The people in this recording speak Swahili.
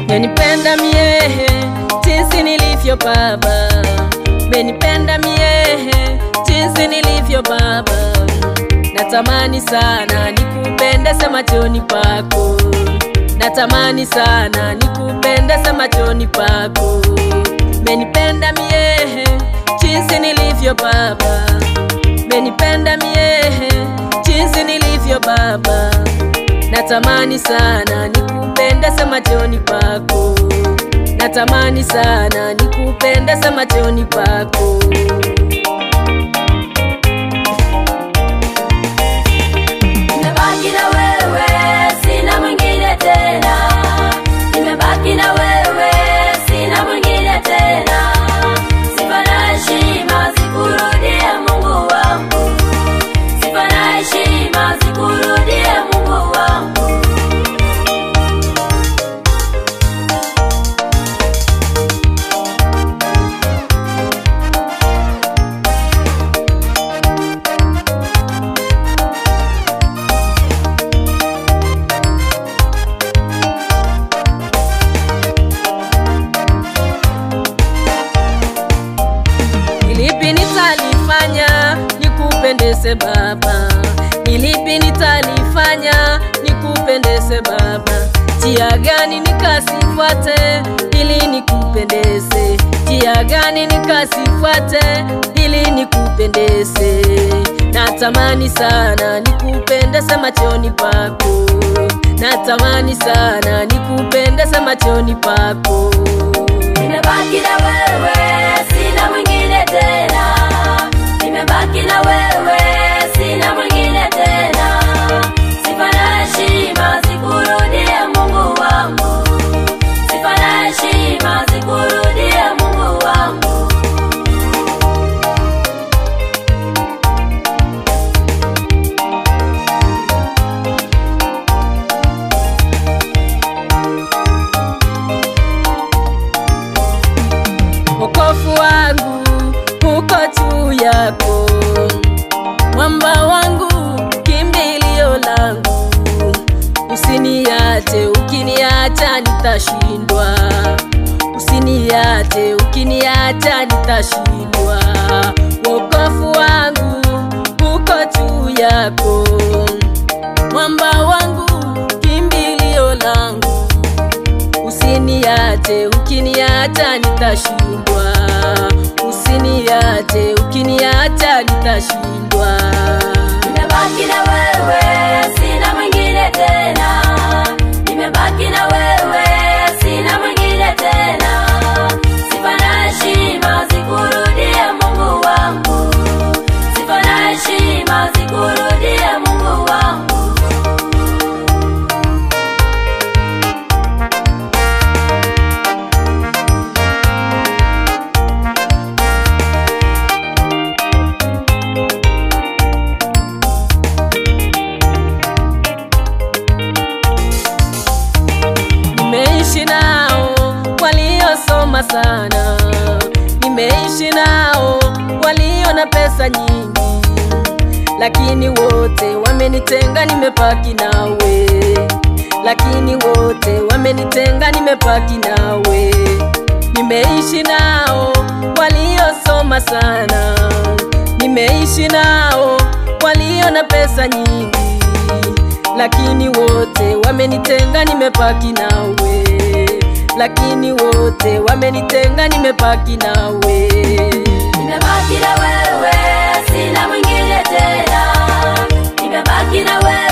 Yanipenda mie jinsi nilivyo Baba, menipenda mie jinsi nilivyo Baba. Natamani sana nikupendeze machoni pako, natamani sana nikupendeze machoni pako. Menipenda mie jinsi nilivyo Baba, menipenda mie jinsi nilivyo Baba. Natamani sana nikupendeze machoni pako, natamani sana nikupendeze machoni pako. Nimebaki na wewe, sina mwingine tena. Nimebaki na wewe, sina mwingine tena. Sifa na heshima zikurudie Mungu wangu, sifa na heshima zikurudie Mungu wangu. Nilipi nitalifanya nikupendeze Baba, nilipi nitalifanya nikupendeze Baba, njia gani nikasifuate ili nikupendeze, njia gani nikasifuate ili nikupendeze. Natamani sana nikupendeze machoni pako, natamani sana nikupendeze machoni pako. Nimebaki na wewe, sina mwingine tena. Nimebaki na wewe, sina mwingine tena. Sifa na heshima zikurudie Mungu wangu, sifa na heshima zikurudie Mungu wangu. wokovu wangu uko juu yako, mwamba wangu, kimbilio langu. Usiniache, ukiniacha nitashindwa. Usiniache, ukiniacha nitashindwa. Wokovu wangu uko juu yako, mwamba wangu, kimbilio langu Usiniache, ukiniacha nitashindwa. Usiniache, ukiniacha nitashindwa. Nimebaki na wewe, sina mwingine tena. Nimebaki na wewe, sina mwingine tena. Sifa na heshima zikurudie Mungu wangu, sifa na heshima zikurudie Mungu wangu. Nimeishi nao waliosoma sana, nimeishi nao walio na pesa nyingi, lakini wote wamenitenga, nimebaki nawe. Lakini wote wamenitenga, nimebaki nawe. Nimeishi nao waliosoma sana, nimeishi nao walio na pesa nyingi lakini wote wamenitenga, nimebaki nawe. Lakini wote wamenitenga, nimebaki nawe. Nimebaki na wewe, sina mwingine tena. Nimebaki na wewe,